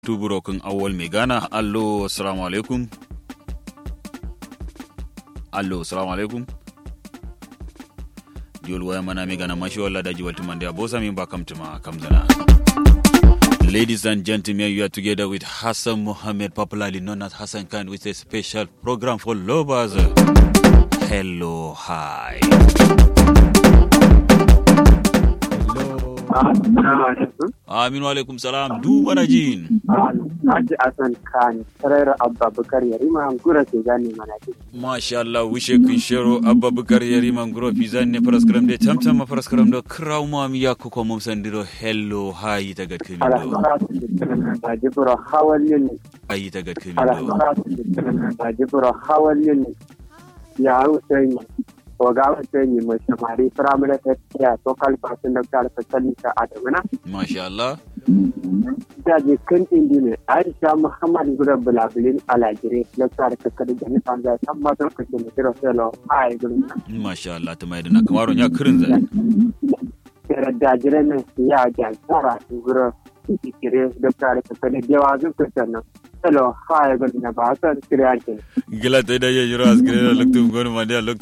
tuburokin awal mai gana allo assalamu alaikum allo assalamu alaikum diol waya mana mai gana mashi wala daji walti mande abosa min ba kamtuma kamzana Ladies and gentlemen, you are together with Hassan Mohammed, popularly known as Hassan Khan, with a special program for lovers. Hello, hi. Aminu alaikum salam, du bana jin. Haji Hassan Khan, Sarayar Abba Bukar Yarima, Gura ke gane mana ce. Masha Allah, wishe kun shero Abba Bukar Yarima, Gura fi zanne faraskaram da tamtam ma faraskaram da kraw ma mi ya kuko mum sandiro hello, hi ta gad kimi do. Alhamdulillah, Jibro hawalin ne. Ayi ta gad kimi do. Alhamdulillah, Jibro hawalin ne. Ya Hussein, Oga Hussein mai samari firamare ta tiya to kalfasin da kalfa sallika a damina. Masha Allah. Jaje kan indi ne, Aisha Muhammad Gura Bulabulin Alajire, na tsara kakar da ni an zai san matar kake da kira selo a yi gurin nan. Masha Allah, ta mai da na kamaron ya kirin zai. Kira dajiren nan ya jansara su gura kire da tsara kakar da yawa zun kusa nan. Selo a yi gurin nan ba a san kira yankin. Gila ta da ya jira askire da loktu gonu ma da loktu